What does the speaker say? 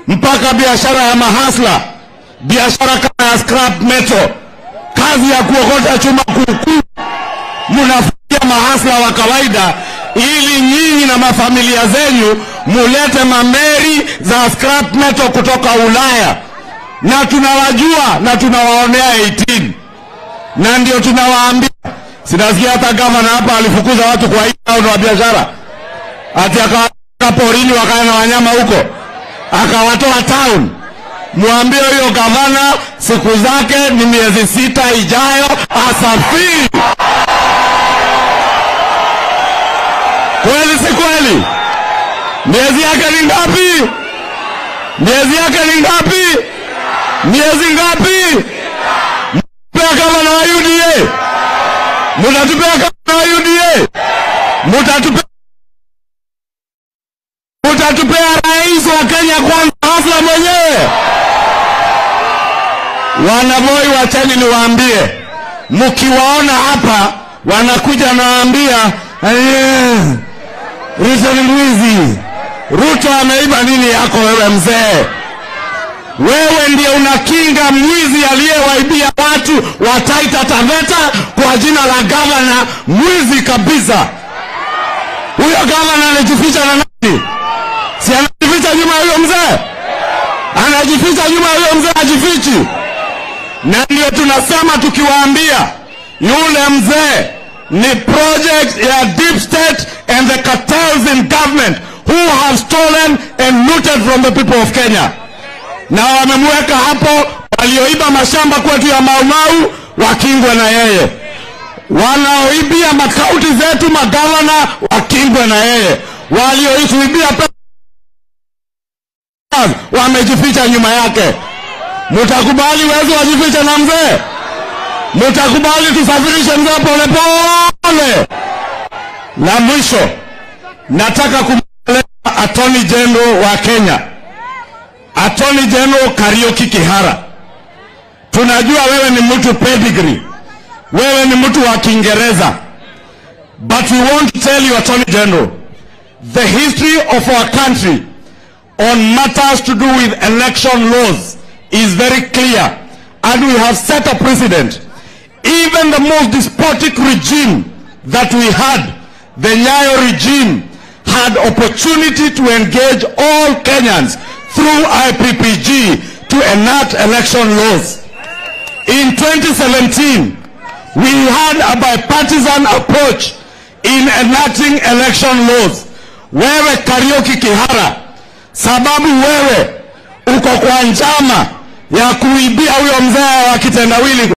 mpaka biashara ya mahasla, biashara kama ya scrap metal, kazi ya kuokota chuma kuukuu, mnafanya mahasla wa kawaida ili nyinyi na mafamilia zenyu mulete mameri za scrap metal kutoka Ulaya, na tunawajua na tunawaonea 18 na ndio tunawaambia. Sinasikia hata gavana hapa alifukuza watu kwa hii town wa biashara, ati akawatoa porini wakae na wanyama huko, akawatoa town. Mwambie huyo gavana siku zake ni miezi sita ijayo asafiri. Kweli si kweli? Miezi yake ni ngapi? Miezi yake ni ngapi? Miezi ngapi? Mtapea kama na wa UDA, mutatupea kama na wa UDA, mutatupea mutatupea rais wa Kenya kwanza, hasa mwenyewe. Wanaboi, wacheni niwaambie, mkiwaona hapa wanakuja nawaambia "Eh, Ruto ni mwizi, Ruto ameiba nini yako wewe mzee? Wewe ndiye unakinga mwizi aliyewaibia watu wa Taita Taveta kwa jina la gavana, mwizi kabisa. Huyo gavana anajificha na nani? Si anajificha nyuma ya huyo mzee? Anajificha nyuma ya huyo mzee, ajifichi. Na ndio tunasema tukiwaambia yule mzee ni project ya deep state and the cartels in government who have stolen and looted from the people of Kenya na wamemweka hapo. Walioiba mashamba kwetu ya Maumau wakingwe na yeye, wanaoibia makaunti zetu magavana wakingwe na yeye, walioituibia pesa wamejificha nyuma yake. Mutakubali wezi wajifiche na mzee? Mutakubali tusafirishe mzee polepole? La mwisho, nataka kumweleza Attorney General wa Kenya Attorney General Kariuki Kihara, tunajua wewe ni mtu pedigree, wewe ni mtu wa Kiingereza, but we want to tell you Attorney General, the history of our country on matters to do with election laws is very clear, and we have set a precedent. Even the most despotic regime that we had, the Nyayo regime, had opportunity to engage all Kenyans through IPPG to enact election laws. In 2017, we had a bipartisan approach in enacting election laws. Wewe Kariuki Kihara, sababu wewe uko kwa njama ya kuibia huyo mzee wa kitendawili